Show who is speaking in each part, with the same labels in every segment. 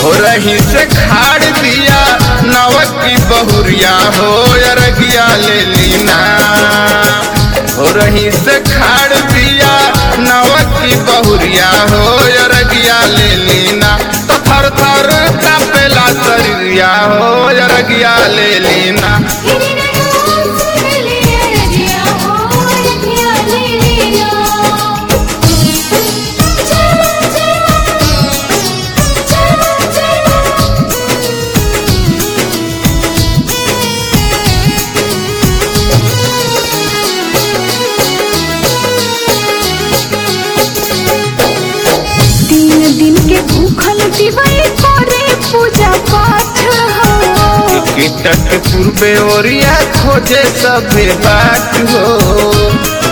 Speaker 1: हो रही से खाड़ दिया नवक की बहुरिया हो अरगिया ले लीना हो रही से खाड़ दिया नवक की बहुरिया हो अरगिया ले लीना तो थर थर कापेला शरीरिया हो अरगिया ले लीना
Speaker 2: तीन दिन के भूखल दिवाई करे पूजा पाठ हो
Speaker 1: कीटक पूर्वे ओरिया खोजे सभे बात हो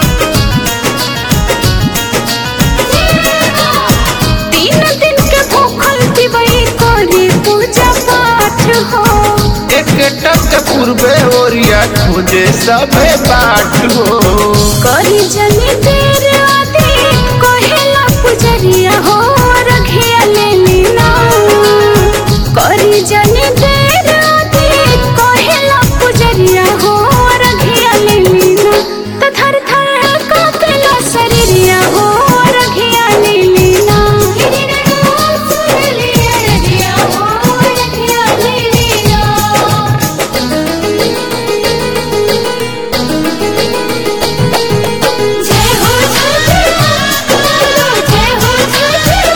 Speaker 2: तीन दिन के भूखल दिवाई करे पूजा पाठ हो
Speaker 1: एक टक पूर्वे ओरिया खोजे सभे बात हो
Speaker 2: करी जनी देर आदि कहेला पुजरिया हो रखिया ले लीना करी जनी देर आदि कहेला पुजरिया हो रखिया ले लीना त थर थर कापेला शरीरिया हो रखिया ले लीना जय हो छठे माँ जय हो छठे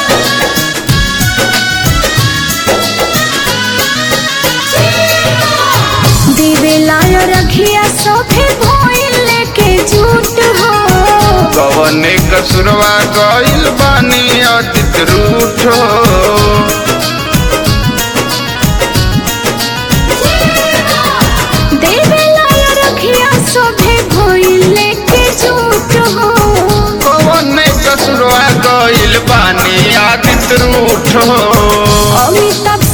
Speaker 2: माँ देवे लायो रखिया सोफे भोइल लेके झूठ हो
Speaker 1: कवने कसुरवा गइल बानी अतित रूठ हो
Speaker 2: देवे लायो रखिया सोफे भोइल लेके झूठ हो
Speaker 1: कवने कसुरवा गइल बानी अतित रूठ हो
Speaker 2: अमिताभ